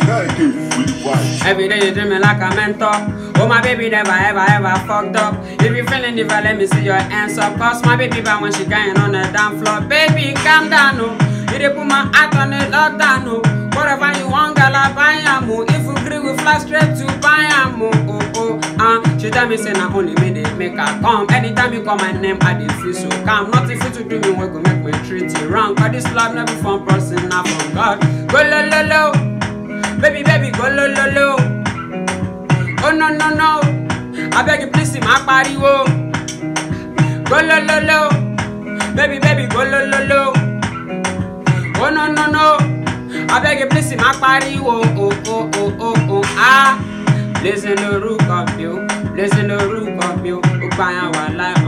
Every day you treat me like a mentor. Oh my baby never ever ever fucked up. If you feeling the vibe, let me see your hands up. Cause my baby bad when she going on the damn floor. Baby, calm down, no. You dey put my heart on the lockdown, no. Whatever you want, girl, I buy am, oh. If you agree, we fly straight to buy am, oh, oh, oh. Uh, she tell me say na only me dey make her come. Anytime you call my name, I dey feel so calm. Nothing fit to do me, we go make me treat you wrong. Cause this love no be from person, na from God. Go lo lo lo. Baby, baby, go lo lo lo. Oh no no no. I beg you please see my pariwo. Go lo lo lo. Baby, baby, go lo lo lo. Oh no no no. I beg you please see my pariwo. Oh oh oh oh oh ah. Listen lórúkọ mi o, listen lórúkọ mi o, ó gbà yàn wà láì